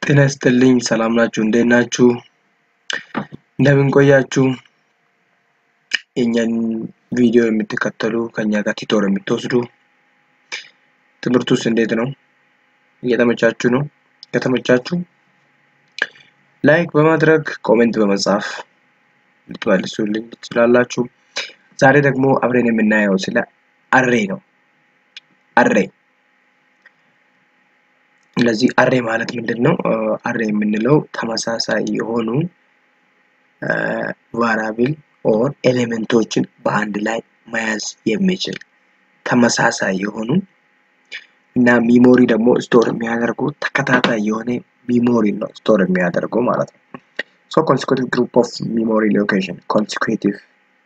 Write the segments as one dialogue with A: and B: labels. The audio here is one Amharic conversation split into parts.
A: ጤና ይስጥልኝ ሰላም ናችሁ? እንዴት ናችሁ? እንደምን ቆያችሁ? የእኛን ቪዲዮ የምትከተሉ ከኛ ጋር ቲቶር የምትወስዱ ትምህርቱስ እንዴት ነው? እየተመቻችሁ ነው? ከተመቻችሁ ላይክ በማድረግ ኮሜንት በመጻፍ ልትመልሱልኝ ትችላላችሁ። ዛሬ ደግሞ አብረን የምናየው ስለ አሬ ነው። አሬ ስለዚህ አሬ ማለት ምንድን ነው? አሬ የምንለው ተመሳሳይ የሆኑ ቫራብል ኦር ኤሌመንቶችን በአንድ ላይ መያዝ የሚችል ተመሳሳይ የሆኑ እና ሚሞሪ ደግሞ ስቶር የሚያደርጉ ተከታታይ የሆነ ሚሞሪ ነው ስቶር የሚያደርገው ማለት ነው። ሶ ኮንሲኩቲቭ ግሩፕ ኦፍ ሚሞሪ ሎኬሽን ኮንሲኩቲቭ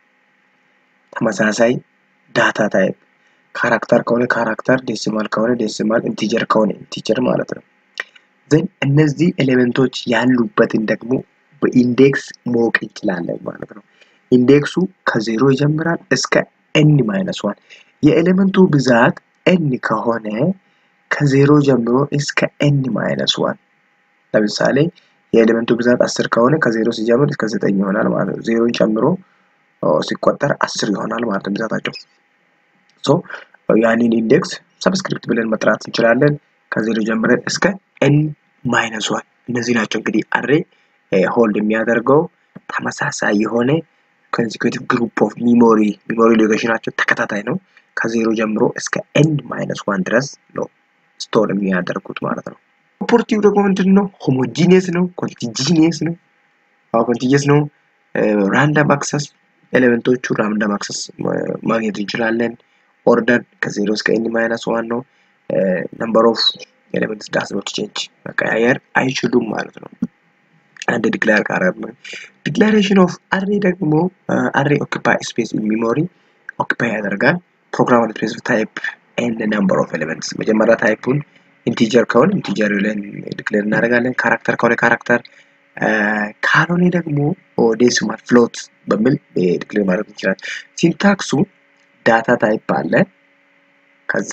A: ተመሳሳይ ዳታ ታይፕ ካራክተር ከሆነ ካራክተር፣ ዴሲማል ከሆነ ዴሲማል፣ ኢንቲጀር ከሆነ ኢንቲጀር ማለት ነው። ዘን እነዚህ ኤሌመንቶች ያሉበትን ደግሞ በኢንዴክስ ማወቅ እንችላለን ማለት ነው። ኢንዴክሱ ከዜሮ ይጀምራል እስከ ኤን ማይነስ ዋን። የኤሌመንቱ ብዛት ኤን ከሆነ ከዜሮ ጀምሮ እስከ ኤን ማይነስ ዋን። ለምሳሌ የኤሌመንቱ ብዛት አስር ከሆነ ከዜሮ ሲጀምር እስከ ዘጠኝ ይሆናል ማለት ነው። ዜሮን ጨምሮ ሲቆጠር አስር ይሆናል ማለት ነው ብዛታቸው። ሶ ያንን ኢንዴክስ ሰብስክሪፕት ብለን መጥራት እንችላለን። ከዜሮ ጀምረን እስከ ኤን ማይነስ ዋን። እነዚህ ናቸው እንግዲህ አሬ ሆልድ የሚያደርገው ተመሳሳይ የሆነ ኮንሲኩቲቭ ግሩፕ ኦፍ ሚሞሪ ሚሞሪ ሎኬሽናቸው ተከታታይ ነው። ከዜሮ ጀምሮ እስከ ኤን ማይነስ ዋን ድረስ ነው ስቶር የሚያደርጉት ማለት ነው። ፕሮፐርቲው ደግሞ ምንድን ነው? ሆሞጂኒየስ ነው፣ ኮንቲጂኒየስ ነው። አዎ ኮንቲጂየስ ነው። ራንዳም አክሰስ ኤሌመንቶቹ ራንዳም አክሰስ ማግኘት እንችላለን። ኦርደር ከዜሮ እስከ ኤን ማይነስ ዋን ነው። ነምበር ኦፍ ኤሌመንትስ ዳስ ኖት ቼንጅ መቀያየር አይችሉም ማለት ነው። አንድ ዲክላር ካረብ ነው። ዲክላሬሽን ኦፍ አሬ ደግሞ አሬ ኦኪፓይ ስፔስ ኢን ሚሞሪ ኦኪፓይ ያደርጋል። ፕሮግራም ስፔሲፊክ ታይፕ ኤንድ ነምበር ኦፍ ኤሌመንትስ መጀመሪያ ታይፑን ኢንቲጀር ከሆነ ኢንቲጀር ብለን ዲክሌር እናደርጋለን። ካራክተር ከሆነ ካራክተር ካልሆነ ደግሞ ዴሲማል ፍሎት በሚል ዲክሌር ማድረግ እንችላለን። ሲንታክሱ ዳታ ታይፕ አለ፣ ከዛ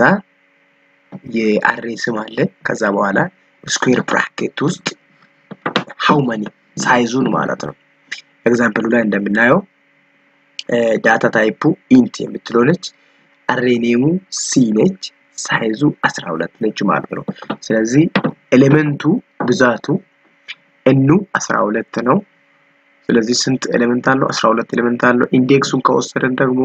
A: የአሬ ስም አለ፣ ከዛ በኋላ ስኩዌር ብራኬት ውስጥ ሃው መኒ ሳይዙን ማለት ነው። ኤግዛምፕሉ ላይ እንደምናየው ዳታ ታይፑ ኢንት የምትለው ነች። አሬ ኔሙ ሲ ነች። ሳይዙ 12 ነች ማለት ነው። ስለዚህ ኤሌመንቱ ብዛቱ ኤኑ 12 ነው። ስለዚህ ስንት ኤሌመንት አለው? 12 ኤሌመንት አለው። ኢንዴክሱን ከወሰደን ደግሞ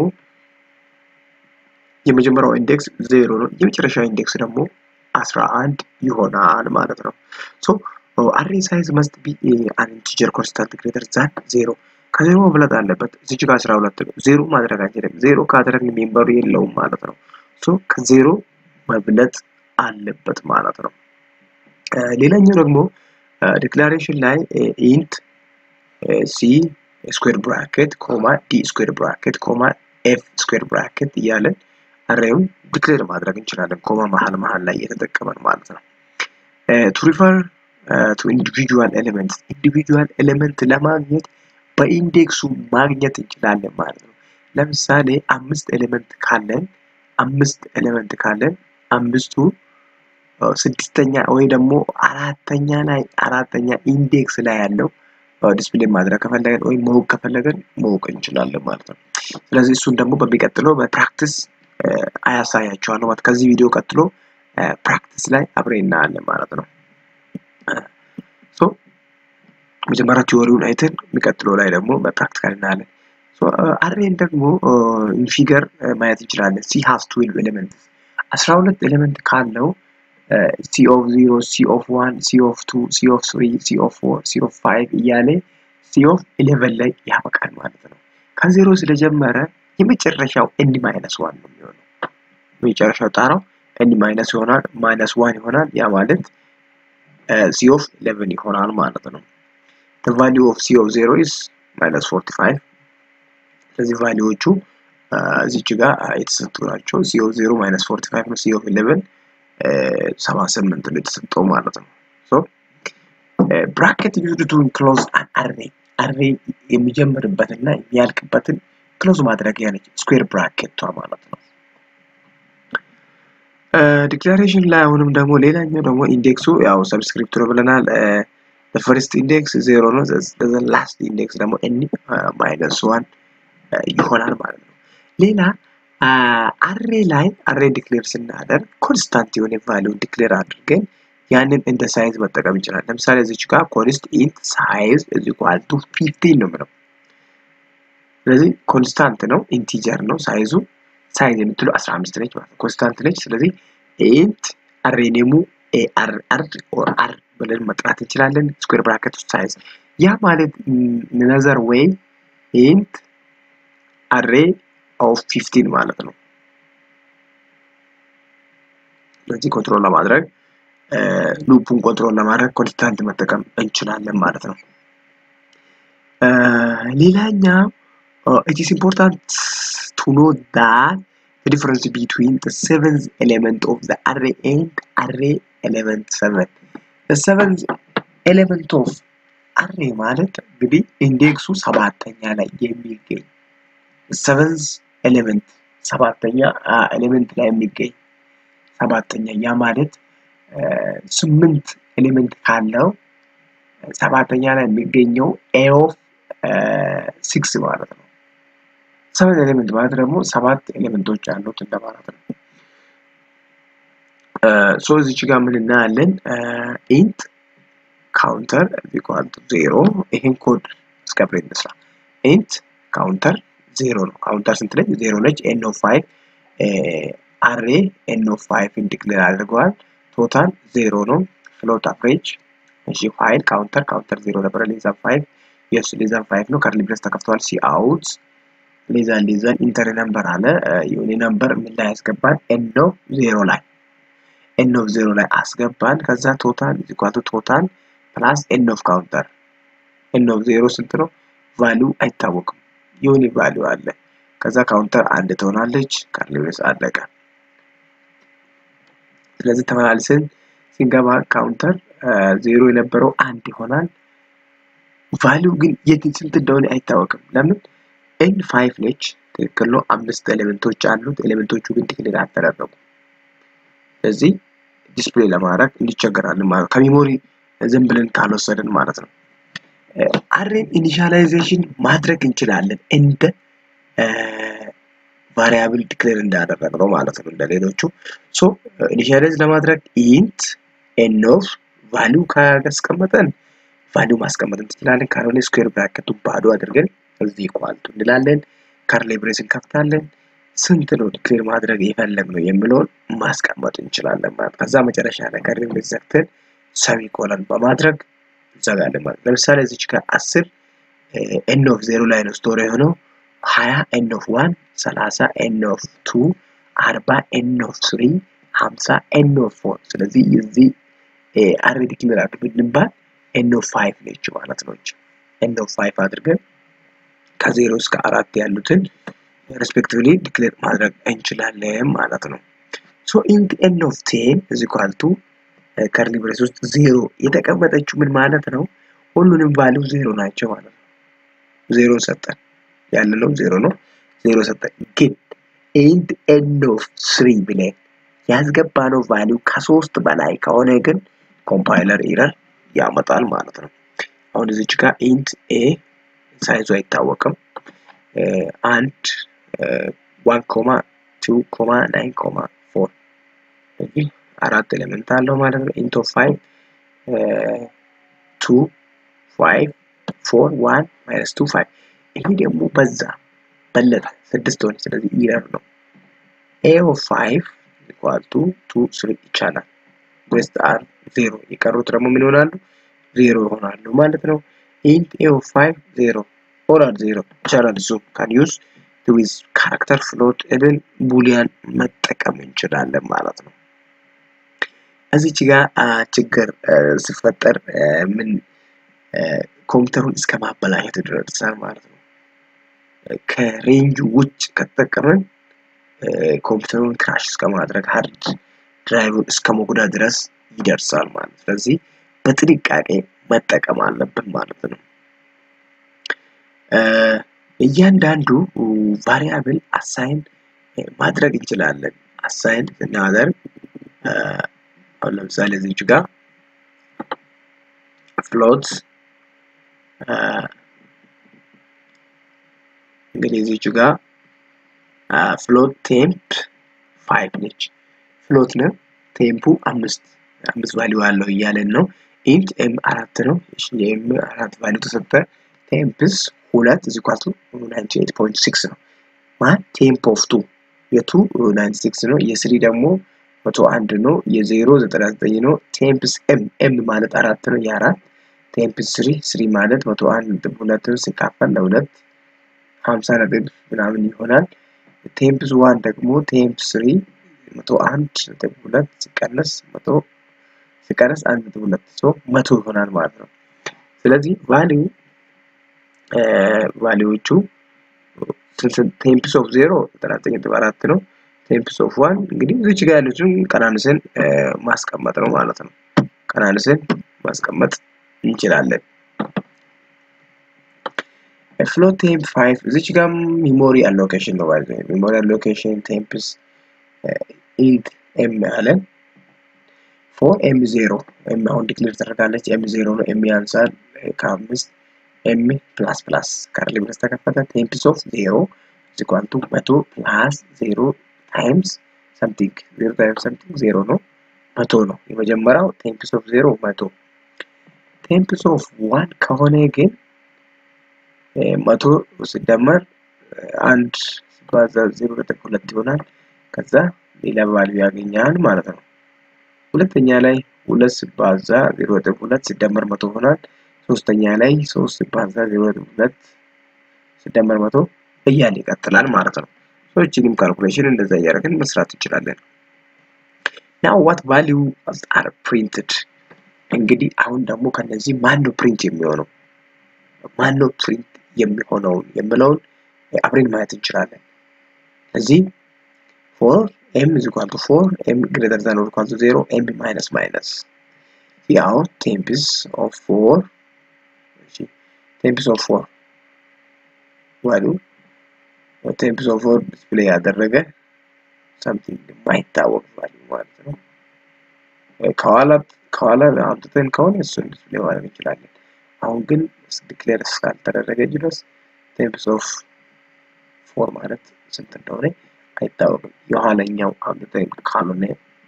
A: የመጀመሪያው ኢንዴክስ ዜሮ ነው። የመጨረሻው ኢንዴክስ ደግሞ 11 ይሆናል ማለት ነው። ሶ አሬ ሳይዝ መስት ቢ አን ኢንቲጀር ኮንስታንት ግሬተር ዛን ዜሮ ከዜሮ መብለጥ አለበት። እዚህ ጋር 12 ነው። ዜሮ ማድረግ አንችልም። ዜሮ ካደረግን ሜምበሩ የለውም ማለት ነው። ሶ ከዜሮ መብለጥ አለበት ማለት ነው። ሌላኛው ደግሞ ዲክላሬሽን ላይ ኢንት ሲ ስኩዌር ብራኬት ኮማ ዲ ስኩዌር ብራኬት ኮማ ኤፍ ስኩዌር ብራኬት እያለን አሬውን ዲክሌር ማድረግ እንችላለን። ኮማ መሀል መሀል ላይ እየተጠቀመን ማለት ነው። ቱ ሪፈር ቱ ኢንዲቪጁዋል ኤሌመንት ኢንዲቪጁዋል ኤሌመንት ለማግኘት በኢንዴክሱ ማግኘት እንችላለን ማለት ነው። ለምሳሌ አምስት ኤሌመንት ካለን አምስት ኤሌመንት ካለን አምስቱ ስድስተኛ ወይ ደግሞ አራተኛ ላይ አራተኛ ኢንዴክስ ላይ ያለው ዲስፕሌይ ማድረግ ከፈለገን ወይም ማወቅ ከፈለገን ማወቅ እንችላለን ማለት ነው። ስለዚህ እሱን ደግሞ በሚቀጥለው በፕራክቲስ አያሳያቸዋለሁ ማለት ከዚህ ቪዲዮ ቀጥሎ ፕራክቲስ ላይ አብሬ እናያለን ማለት ነው። ሶ መጀመሪያ ቲዎሪውን አይተን የሚቀጥለው ላይ ደግሞ በፕራክቲካል እናያለን። አሬን ደግሞ ኢንፊገር ማየት እንችላለን። ሲ ሃቭ ትዌልቭ ኤሌመንት አስራ ሁለት ኤሌመንት ካለው ሲ ኦፍ ዚሮ ሲ ኦፍ ዋን ሲ ኦፍ ቱ ሲ ኦፍ ስሪ ሲ ኦፍ ፎር ሲ ኦፍ ፋይቭ እያለ ሲ ኦፍ ኢሌቨን ላይ ያበቃል ማለት ነው። ከዜሮ ስለጀመረ የመጨረሻው ኤን ማይነስ ዋን ነው የሚሆነው። የመጨረሻው ጣራው ኤን ማይነስ ይሆናል ማይነስ ዋን ይሆናል። ያ ማለት ሲ ኦፍ ኢሌቨን ይሆናል ማለት ነው። the value of c of 0 is minus 45 ስለዚህ ቫሊዎቹ እዚች ጋር የተሰጡ ናቸው። ሲ ኦፍ 0 ማይነስ 45 ነው። ሲ ኦፍ 11 78 ነው የተሰጠው ማለት ነው። ሶ ብራኬት ዩዝድ ቱ ኢንክሎዝ አን አሬ አሬ የሚጀምርበትና የሚያልቅበትን ክሎዝ ማድረጊያ ነች ስኩዌር ብራኬቷ ማለት ነው። ዲክላሬሽን ላይ አሁንም ደግሞ ሌላኛው ደግሞ ኢንዴክሱ ያው ሰብስክሪፕት ነው ብለናል። ፈርስት ኢንዴክስ ዜሮ ነው። ላስት ኢንዴክስ ደግሞ ኤን ማይነስ ዋን ይሆናል ማለት ነው። ሌላ አሬ ላይ አሬ ዲክሌር ስናደርግ ኮንስታንት የሆነ ቫሊዩ ዲክሌር አድርገን ያንን እንደ ሳይዝ መጠቀም ይችላል። ለምሳሌ እዚች ጋር ኮንስት ኢንት ሳይዝ እዚ ኳልቱ ፊፍቲን ነው ምለው። ስለዚህ ኮንስታንት ነው፣ ኢንቲጀር ነው ሳይዙ። ሳይዝ የምትለው 15 ነች ማለት ነው፣ ኮንስታንት ነች። ስለዚህ ኢንት አሬ ኔሙ አር አር ኦር አር ብለን መጥራት እንችላለን። ስኩዌር ብራኬት ውስጥ ሳይዝ ያ ማለት ነዘር ዌይ ኢንት አሬ ኦፍ 15 ማለት ነው። ስለዚህ ኮንትሮል ለማድረግ ሉፑን ኮንትሮል ለማድረግ ኮንስታንት መጠቀም እንችላለን ማለት ነው። ሌላኛው it is important to know that the difference between the seventh element of the array and array element 7 the seventh element of array ማለት እንግዲህ ኢንዴክሱ ሰባተኛ ላይ የሚገኝ seventh element ሰባተኛ ኤሌመንት ላይ የሚገኝ ሰባተኛ ያ ማለት ስምንት ኤሌመንት ካለው ሰባተኛ ላይ የሚገኘው ኤ ኦፍ ሲክስ ማለት ነው። ሰቨን ኤሌመንት ማለት ደግሞ ሰባት ኤሌመንቶች አሉት እንደማለት ነው። ሶ እዚች ጋር ምን እናያለን? ኢንት ካውንተር ኢኳል ቱ ዜሮ። ይሄን ኮድ እስከብሬ እንስራ። ኢንት ካውንተር ዜሮ ነው። ካውንተር ስንት ነች? ዜሮ ነች። ኤን ኦፍ ፋይቭ አሬ ኤን ኦፍ ፋይቭን ዲክሌር አድርገዋል። ቶታል ዜሮ ነው። ፍሎት አቨሬጅ እሺ ፋይል ካውንተር ካውንተር ዜሮ ነበረ። ሌዛን ፋይቭ የስ ሌዛን ፋይቭ ነው። ከርሊ ብሬስ ተከፍተዋል። ሲ አውት ሌዛን ሌዛን ኢንተር ነምበር አለ። የሆነ ነምበር ምን ላይ ያስገባን? ኤን ኦፍ ዜሮ ላይ ኤን ኦፍ ዜሮ ላይ አስገባን። ከዛ ቶታል ኢኳቱ ቶታል ፕላስ ኤን ኦፍ ካውንተር ኤን ኦፍ ዜሮ ስንት ነው? ቫሊዩ አይታወቅም። የሆነ ቫሊዩ አለ። ከዛ ካውንተር አንድ ትሆናለች። ከርሊ ብሬስ አለቀ። ስለዚህ ተመላልሰን ሲንገባ ካውንተር ዜሮ የነበረው አንድ ይሆናል። ቫሊው ግን የት ስንት እንደሆነ አይታወቅም። ለምን ኤን ፋይቭ ነች፣ ትክክል ነው። አምስት ኤሌመንቶች አሉት። ኤሌመንቶቹ ግን ዲክሌር አልተደረጉም። ስለዚህ ዲስፕሌይ ለማድረግ እንዲቸገራለን ማለት ነው። ከሜሞሪ ዝም ብለን ካልወሰድን ማለት ነው። አሬን ኢኒሻላይዜሽን ማድረግ እንችላለን እንደ ቫሪያብል ዲክሌር እንዳደረግነው ማለት ነው። እንደ ሌሎቹ ሶ ኢኒሻላይዝ ለማድረግ ኢንት ኤን ኦፍ ቫሊው ካስቀመጠን ቫሊው ማስቀመጥ እንችላለን። ካልሆነ ስኩዌር ብራኬቱን ባዶ አድርገን እዚህ ኳልቱ እንላለን። ካርሌ ብሬስ እንከፍታለን። ስንት ነው ዲክሌር ማድረግ የፈለግነው የሚለውን ማስቀመጥ እንችላለን ማለት ከዛ መጨረሻ ላይ ካርሌ ብሬስ ዘግተን ሰሚ ኮለን በማድረግ እንዘጋለን ማለት ለምሳሌ እዚች ጋር አስር ኤን ኦፍ ዜሮ ላይ ነው ስቶሪ የሆነው ሀያ ኤን ኦፍ ዋን ሰላሳ ኤን ኦፍ ቱ አርባ ኤን ኦፍ ስሪ ሀምሳ ኤን ኦፍ ፎር ስለዚህ የዚህ አሬ ዲክሌር አድርግ ብንባል ኤን ኦፍ ፋይቭ ነች ማለት ነው። ኤን ኦፍ ፋይቭ አድርገን ከዜሮ እስከ አራት ያሉትን ሬስፔክቲቭሊ ዲክሌር ማድረግ እንችላለን ማለት ነው። ሶ ኢንት ኤን ኦፍ ቴን እዚ ኳልቱ ከርሊ ብሬስ ውስጥ ዜሮ የተቀመጠችው ምን ማለት ነው? ሁሉንም ቫሊው ዜሮ ናቸው ማለት ነው። ዜሮ ሰጠን ያለነው ዜሮ ነው። ዜሮ ሰጠን ግን ኢንት ኤን ኦፍ ስሪ ብለን ያስገባነው ቫሊው ከሶስት በላይ ከሆነ ግን ኮምፓይለር ኢረር ያመጣል ማለት ነው። አሁን እዚች ጋር ኢንት ኤ ሳይዙ አይታወቅም። አንድ ዋን ኮማ ቱ ኮማ ናይን ኮማ ፎር እዚህ አራት ኤሌመንት አለው ማለት ነው። ኢንት ኦፍ ፋይቭ ቱ ፋይቭ ፎር ዋን ማይነስ ቱ ፋይቭ ይሄ ደግሞ በዛ በለጠ ስድስት ሆነ። ስለዚህ ኢረር ነው። ኤ ኦፍ ፋይቭ ኢኳል ቱ ቱ ስሪ ይቻላል። ዌስት አር ዜሮ የቀሩት ደግሞ ምን ይሆናሉ? ዜሮ ይሆናሉ ማለት ነው። ኢንት ኤ ኦፍ ፋይቭ ዜሮ ኦር አር ዜሮ ይቻላል። እሱ ካን ዩዝ ዊዝ ካራክተር ፍሎት ኢቭን ቡሊያን መጠቀም እንችላለን ማለት ነው። እዚች ጋር ችግር ሲፈጠር ምን ኮምፒውተሩን እስከ ማበላሸት ይደርሳል ማለት ነው። ከሬንጁ ውጭ ከተጠቀመን ኮምፒውተሩን ክራሽ እስከ ማድረግ ሃርድ ድራይቭን እስከ መጉዳት ድረስ ይደርሳል ማለት ነው። ስለዚህ በጥንቃቄ መጠቀም አለብን ማለት ነው። እያንዳንዱ ቫሪያብል አሳይን ማድረግ እንችላለን። አሳይን ስናደርግ አሁን ለምሳሌ እዚች ጋር ፍሎት እንግዲህ እዚች ጋር ፍሎት ቴምፕ ፋይቭ ነች። ፍሎት ነው ቴምፑ አምስት አምስት ቫሊዩ አለው እያለን ነው። ኢንት ኤም አራት ነው። የኤም አራት ቫሊዩ ተሰጠ። ቴምፕስ ሁለት እዚህ ኳቱ ናይንቲ ኤይት ፖይንት ሲክስ ነው። ማን ቴምፕ ኦፍ ቱ የቱ ናይንቲ ሲክስ ነው። የስሪ ደግሞ መቶ አንድ ነው። የዜሮ ዘጠና ዘጠኝ ነው። ቴምፕስ ኤም ኤም ማለት አራት ነው። የአራት ቴምፕስ ስሪ ስሪ ማለት መቶ አንድ ነጥብ ሁለትን ሲካፈል ለሁለት ሀምሳ ነጥብ ምናምን ይሆናል። ቴምፕስ ዋን ደግሞ ቴምፕስ ስሪ መቶ አንድ ነጥብ ሁለት ሲቀነስ መቶ ሲቀነስ አንድ ነጥብ ሁለት ሰው መቶ ይሆናል ማለት ነው። ስለዚህ ቫሊዩ ቫሊዎቹ ቴምፕስ ኦፍ ዜሮ ዘጠና ዘጠኝ ነጥብ አራት ነው። ቴምፕስ ኦፍ ዋን እንግዲህ እዚች ጋር ያሉትን ቀናንስን ማስቀመጥ ነው ማለት ነው። ቀናንስን ማስቀመጥ እንችላለን። ፍሎት ቴምፕ ፋይቭ እዚች ጋር ሚሞሪ አሎኬሽን ነው ማለት ነው። ሚሞሪ አሎኬሽን ቴምፕስ ኢንት ኤም አለን ፎር ኤም ዜሮ ኤም አሁን ዲክሌር ተደርጋለች። ኤም ዜሮ ነው። ኤም ያንሳል ከአምስት ኤም ፕላስ ፕላስ ካርሊ ብለስ ተከፈተ። ቴምፕስ ኦፍ ዜሮ ዚኳንቱ መቶ ፕላስ ዜሮ ታይምስ ሰምቲንግ ዜሮ ታይምስ ሰምቲንግ ዜሮ ነው መቶ ነው። የመጀመሪያው ቴምፕስ ኦፍ ዜሮ መቶ ቴምፕስ ኦፍ ዋን ከሆነ ግን መቶ ሲደመር አንድ ሲባዛ ዜሮ ነጥብ ሁለት ይሆናል። ከዛ ሌላ ቫልዩ ያገኛል ማለት ነው። ሁለተኛ ላይ ሁለት ሲባዛ ዜሮ ነጥብ ሁለት ሲደመር መቶ ይሆናል። ሶስተኛ ላይ ሶስት ሲባዛ ዜሮ ነጥብ ሁለት ሲደመር መቶ እያለ ይቀጥላል ማለት ነው። ሰዎችንም ካልኩሌሽን እንደዛ እያደረግን መስራት እንችላለን። ናው ዋት ቫልዩ አር ፕሪንትድ እንግዲህ አሁን ደግሞ ከነዚህ ማን ነው ፕሪንት የሚሆነው ማን ነው ፕሪንት የሚሆነውን የምለውን አብሬን ማየት እንችላለን። ስለዚህ ፎር ኤም is equal to 4 ኤም greater than or equal to 0 ኤም minus minus ያው ቴምፕስ ኦፍ 4 እሺ ቴምፕስ ኦፍ 4 ዋሉ ቴምፕስ ኦፍ 4 ዲስፕሌይ ያደረገ something የማይታወቅ ቫልዩ ማለት ነው። ከኋላ ከኋላ አምጥተን ከሆነ እሱን ዲስፕሌይ ማድረግ እንችላለን። አሁን ግን ዲክሌር እስካልተደረገ ድረስ ቴምፕስ ኦፍ ፎር ማለት ስንት እንደሆነ አይታወቅም። የኋለኛው አምጥተን ካልሆነ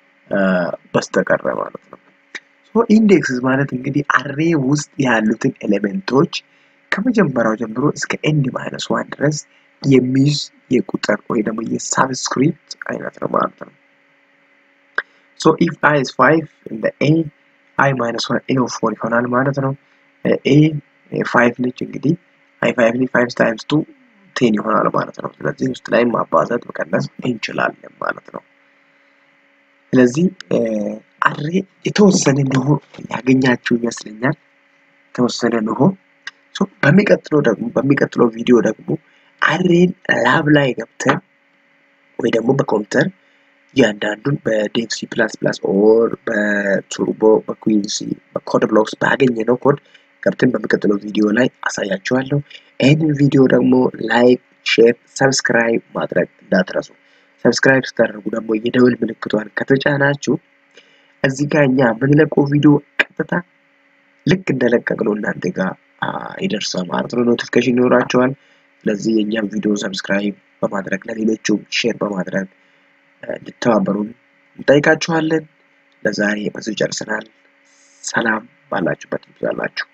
A: በስተቀረ ማለት ነው። ሶ ኢንዴክስ ማለት እንግዲህ አሬ ውስጥ ያሉትን ኤሌመንቶች ከመጀመሪያው ጀምሮ እስከ ኤንድ ማይነስ ዋን ድረስ የሚይዝ የቁጥር ወይ ደግሞ የሳብስክሪፕት አይነት ነው ማለት ነው። ሶ ኢፍ አይ ኢዝ ፋይቭ እንደ ኤ አይ ማይነስ ዋን ኤ ኦፍ ፎር ይሆናል ማለት ነው። ኤ ፋይቭ ነች እንግዲህ አይ ፋይቭ ነች ፋይቭ ታይምስ ቱ ቴን ይሆናል ማለት ነው። ስለዚህ ውስጥ ላይ ማባዛት መቀነስ እንችላለን ማለት ነው። ስለዚህ አሬ የተወሰነ ንሆ ያገኛችሁ ይመስለኛል። የተወሰነ ንሆ በሚቀጥለው ደግሞ በሚቀጥለው ቪዲዮ ደግሞ አሬን ላብ ላይ ገብተን ወይ ደግሞ በኮምፒውተር እያንዳንዱን በዴቭሲ ፕላስ ፕላስ ኦር በቱርቦ በኩዊንሲ በኮድ ብሎክስ ባገኘነው ኮድ ገብተን በሚቀጥለው ቪዲዮ ላይ አሳያችኋለሁ። ይህንን ቪዲዮ ደግሞ ላይክ፣ ሼር፣ ሰብስክራይብ ማድረግ እንዳትረሱ። ሰብስክራይብ ስታደርጉ ደግሞ የደውል ምልክቷን ከተጫናችሁ እዚህ ጋር እኛ የምንለቀው ቪዲዮ ቀጥታ ልክ እንደለቀቅነው እናንተ ጋር ይደርሳል ማለት ነው። ኖቲፊኬሽን ይኖራቸዋል። ስለዚህ የእኛም ቪዲዮ ሰብስክራይብ በማድረግ ለሌሎቹም ሼር በማድረግ እንድተባበሩን እንጠይቃችኋለን። ለዛሬ በዚህ ጨርሰናል። ሰላም ባላችሁበት ይብዛላችሁ።